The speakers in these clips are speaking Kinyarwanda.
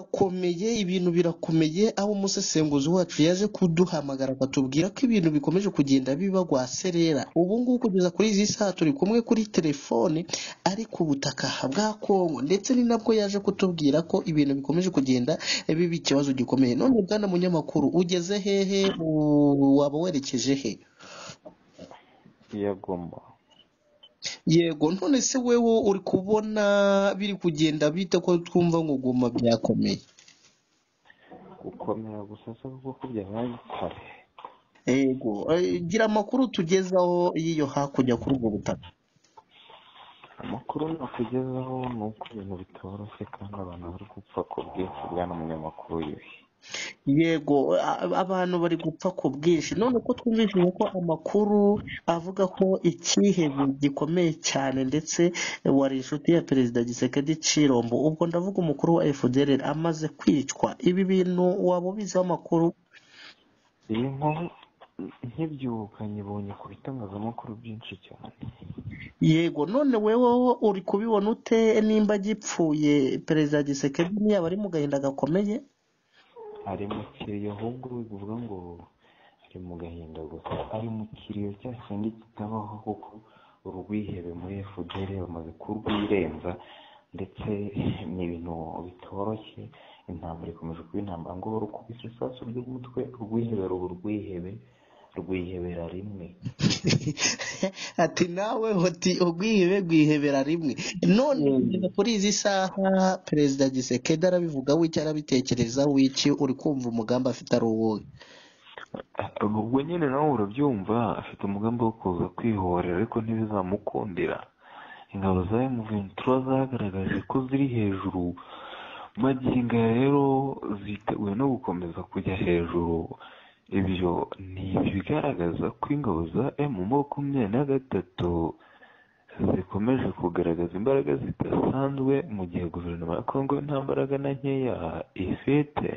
birakomeye ibintu birakomeye aho umusesenguzi wacu yaje kuduhamagara akatubwira ko ibintu bikomeje kugenda biba rwaserera ubu ngubu kugeza kuri izi saha turi kumwe kuri telefone ariko ubutaka bwa Kongo ndetse ni nabwo yaje kutubwira ko ibintu bikomeje kugenda biba ikibazo gikomeye none bwana munyamakuru ugeze hehe U- waba werekeje he yagomba yego none se wewe uri kubona biri kugenda bite ko twumva ngo guma byakomeye gukomera gusa se kuko byabaye kare Ego, eh, gira amakuru tugezaho y'iyo hakurya kuri ubwo butaka. amakuru nakugezaho ni uko ibintu bitoroshye kandi abantu bari gupfa ku bwinshi bwana munyamakuru yuhi Yego, a- abantu bari gupfa ku bwinshi. None ko twumvishije ko amakuru avuga ko icyihebe gikomeye cyane ndetse wari inshuti ya Perezida Gisekedi Cirombo, ubwo ndavuga umukuru wa FDL amaze kwicwa. Ibi bintu waba ubiziho amakuru? iyi nkuru nkibyuka nyibonye ku bitangazamakuru byinshi cyane Yego, none wewe uri kubibona ute nimba gipfuye Perezida Gisekedi ntiyaba ari mu gahinda gakomeye? ari mu kiriyo ahubwo bivuga ngo ari mu gahinda gusa ari mu kiriyo cya kindi kitabaho kuko urwihebe muri fpr bamaze kurwirenza ndetse ni ibintu bitoroshye intambara ikomeje kuba intambara ngo barukubise isasu ry'umutwe urwihebe ruba urwihebe rwihebera rimwe ati nawe uti ubwihebe bwihebera rimwe none kugeza kuri izi saha perezida gisekedi arabivuga w'icyo arabitekereza w'iki uri kumva umugambi afite ari uwuhe ubwo nyine nawe urabyumva afite umugambi wo kuza kwihorera ariko ntibizamukundira ingabo za M23 zagaragaje ko ziri hejuru magingo aya rero ziteguye no gukomeza kujya hejuru ibyo ni ibigaragaza ko ingabo za M makumyabiri na gatatu zikomeje kugaragaza imbaraga zidasanzwe mu gihe guverinoma ya Kongo nta mbaraga na nkeya ifite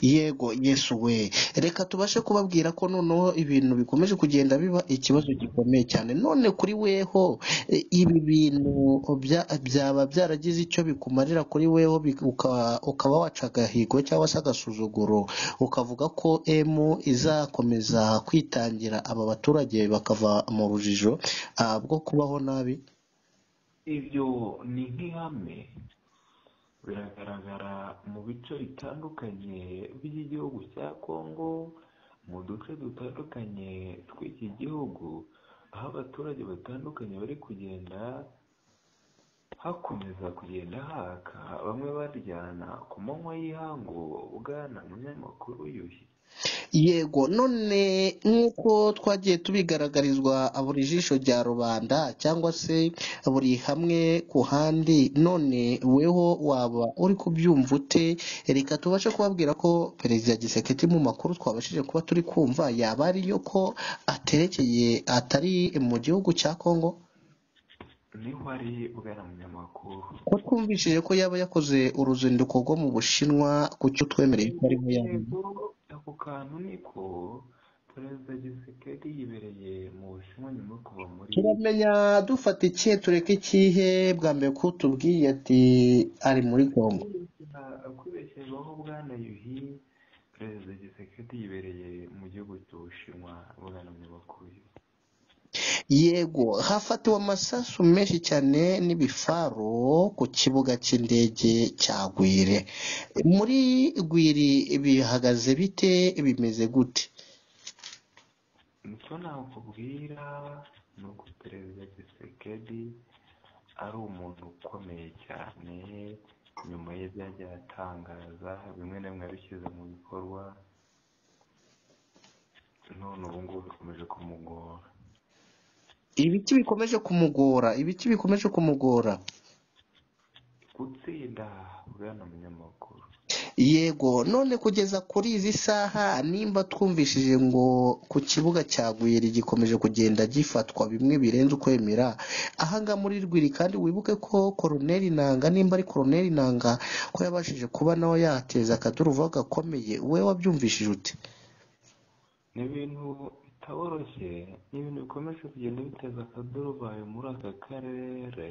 yego yesu we reka tubashe kubabwira ko noneho ibintu bikomeje kugenda biba ikibazo gikomeye cyane none kuri weho e, ibi bintu bya- byaba byaragize icyo bikumarira kuri weho bik- uka- ukaba waca agahigo cyangwa se agasuzuguro ukavuga ko emu izakomeza kwitangira aba baturage bakava mu rujijo ah, bwo kubaho nabi ibyo ni nk'ihame biragaragara mu bice bitandukanye by'igihugu cya kongo mu duce dutandukanye tw'iki gihugu aho abaturage batandukanye bari kugenda hakomeza kugenda haka bamwe baryana ku manywa y'ihangu bwana munyamakuru yuhi Yego none nk'uko twagiye tubigaragarizwa buri jisho rya rubanda cyangwa se buri hamwe ku handi none weho waba uri kubyumva ute reka tubashe kubabwira ko perezida giseketi mu makuru twabashije kuba turi kumva yaba ariyo ko aterekeye atari mu gihugu cya Kongo niho ari bwana munyamakuru ko twumvishije ko yaba yakoze uruzinduko rwo mu Bushinwa ku cyo twemereye ko arimo yaba yego ako kantu niko perezida gisekedi yibereye mu bushinwa nyuma yo kuva muri turamenya dufata ikihe tureke ikihe bwa mbere ko tubwiye ati ari muri Congo kubeshyaho bwana yuhi perezida gisekedi yibereye mu gihugu cy'ubushinwa bwana munyamakuru yuhi yego hafatiwe amasasu menshi cyane n'ibifaru ku kibuga cy'indege cya Gwire muri Gwiri bihagaze bite bimeze gute nicyo nakubwira ni uko perezida gisekedi ari umuntu ukomeye cyane nyuma y'ibyo yagiye atangaza bimwe na bimwe yabishyize mu bikorwa none ubu ngubu bikomeje kumugora ibiki bikomeje kumugora ibiki bikomeje kumugora gutsinda bwana munyamakuru Yego, none kugeza kuri izi saha nimba twumvishije ngo ku kibuga cya Gwiri gikomeje kugenda gifatwa bimwe birenze ukwemera, aha ngaha muri Rwiri kandi wibuke ko Koroneli Nanga nimba ari Koroneli Nanga ko yabashije kuba nawe yateza akaduruvayo gakomeye, we wabyumvishije ute? ni ibintu bitaboroshye ni ibintu bikomeje kugenda biteza akaduruvayo muri aka karere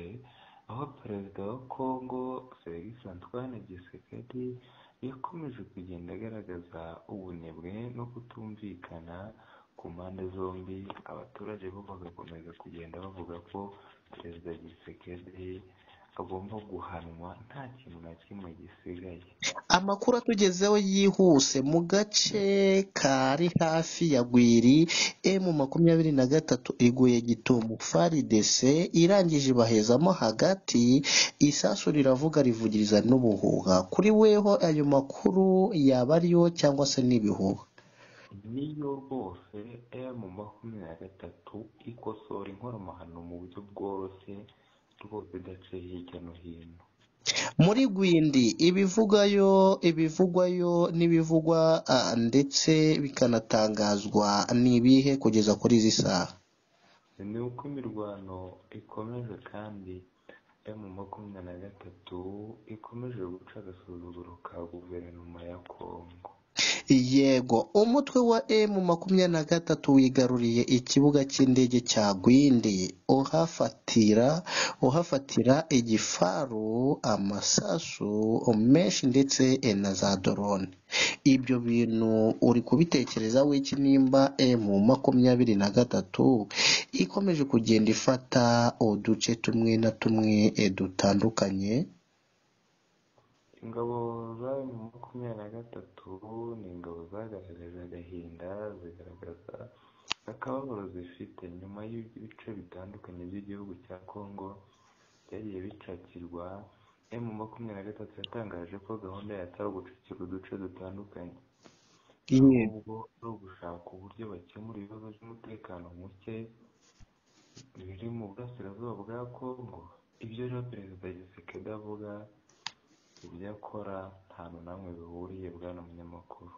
aho perezida wa kongo felix antoine gisekedi yakomeje kugenda agaragaza ubunebwe no kutumvikana ku mpande zombi abaturage bo bagakomeza kugenda bavuga ko perezida gisekedi agomba guhanwa nta kintu na kimwe gisigaye amakuru atugezeho yihuse mu gace kari hafi ya gwiri emu makumyabiri na gatatu iguye gitumu faridese irangije ibahezamo hagati isasu riravuga rivugiriza n'ubuhuha kuri weho ayo makuru yaba ariyo cyangwa se n'ibihuha niyo rwose emu makumyabiri na gatatu ikosora inkoromahano mu buryo bworoshye rwose idaciye hirya no hino muri gwindi ibivugayo ibivugwayo n'ibivugwa ah, ndetse bikanatangazwa ni ibihe kugeza kuri izi saha ni uko imirwano ikomeje kandi emu makumyabiri na gatatu ikomeje guca agasuzuguro ka guverinoma ya kongo yego umutwe wa emu makumyabiri na gatatu wigaruriye ikibuga cy'indege cya gwindi uhafatira uhafatira igifaru amasasu menshi ndetse na za dorone ibyo bintu uri kubitekereza w'iki nimba emu makumyabiri na gatatu ikomeje kugenda ifata uduce tumwe na tumwe eh, dutandukanye ingabo za emu makumyabiri na gatatu ni ingabo zagaragaje agahinda zigaragaza akababaro zifite nyuma y'ibice bitandukanye by'igihugu cya kongo byagiye bicakirwa emu makumyabiri na gatatu yatangaje ko gahunda yatari ugucukira uduce dutandukanye ahubwo ari ugushaka uburyo bakemura ibibazo by'umutekano muke biri mu burasirazuba bwa kongo ibyo rero perezida gisekedi avuga ibyo akora ntantu namwe bihuriye bwana munyamakuru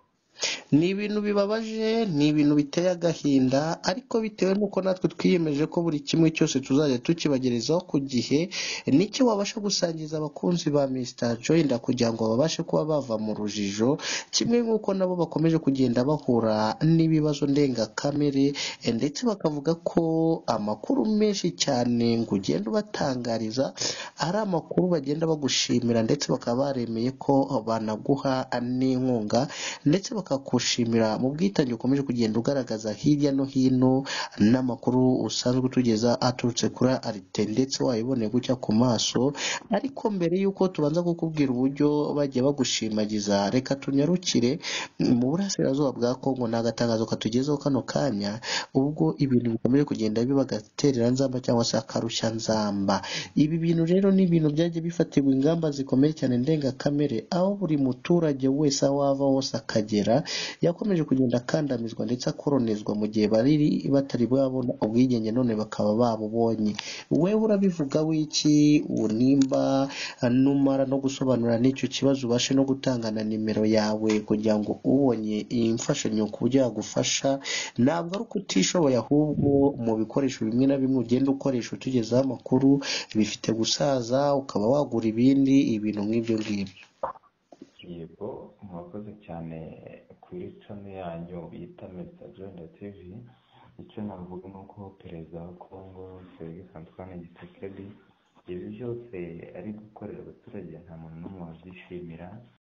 ni ibintu bibabaje ni ibintu biteye agahinda ariko bitewe n'uko natwe twiyemeje ko buri kimwe cyose tuzajya tukibagerezaho ku gihe nicyo wabasha gusangiza abakunzi ba Mr Joyner kugira ngo babashe kuba bava mu rujijo kimwe nk'uko nabo bakomeje kugenda bahura n'ibibazo ndengakamere eh, ndetse bakavuga ko amakuru menshi cyane ngo ugenda ubatangariza ari amakuru bagenda bagushimira ndetse bakaba baremeye ko banaguha n'inkunga ndetse bakakushimira mu bwitange ukomeje kugenda ugaragaza hirya no hino n'amakuru usanzwe utugeza aturutse kuri arite ndetse wayibone gucya ku maso ariko mbere y'uko tubanza kukubwira uburyo bagiye bagushimagiza reka tunyarukire mu burasirazuba bwa kongo ni agatangazo katugezeho kano kanya ubwo ibintu bikomeje kugenda biba agaterera nzamba cyangwa se akarushya nzamba ibi bintu rero ni ibintu byagiye bifatirwa ingamba zikomeye cyane ndengakamere aho buri muturage wese aho ava hose akagera yakomeje kugenda akandamizwa ndetse akoronezwa mu gihe bari batari babona ubwigenge none bakaba babubonye wewe urabivuga w'iki unimba numara no gusobanura n'icyo kibazo ubashe no gutanga na nimero yawe kugira ngo ubonye iyi mfashanyo ku buryo yagufasha ntabwo ari uko utishoboye ahubwo mu bikoresho bimwe na bimwe ugenda ukoresha utugezaho amakuru bifite gusaza ukaba wagura ibindi ibintu nk'ibyo ngibyo yego murakoze cyane kuri cano yanyu bita mesita joyina tivi icyo navuga ni uko perezida wa kongo felix antoine gisekedi ibi byose ari gukorera abaturage nta muntu n'umwe wabyishimira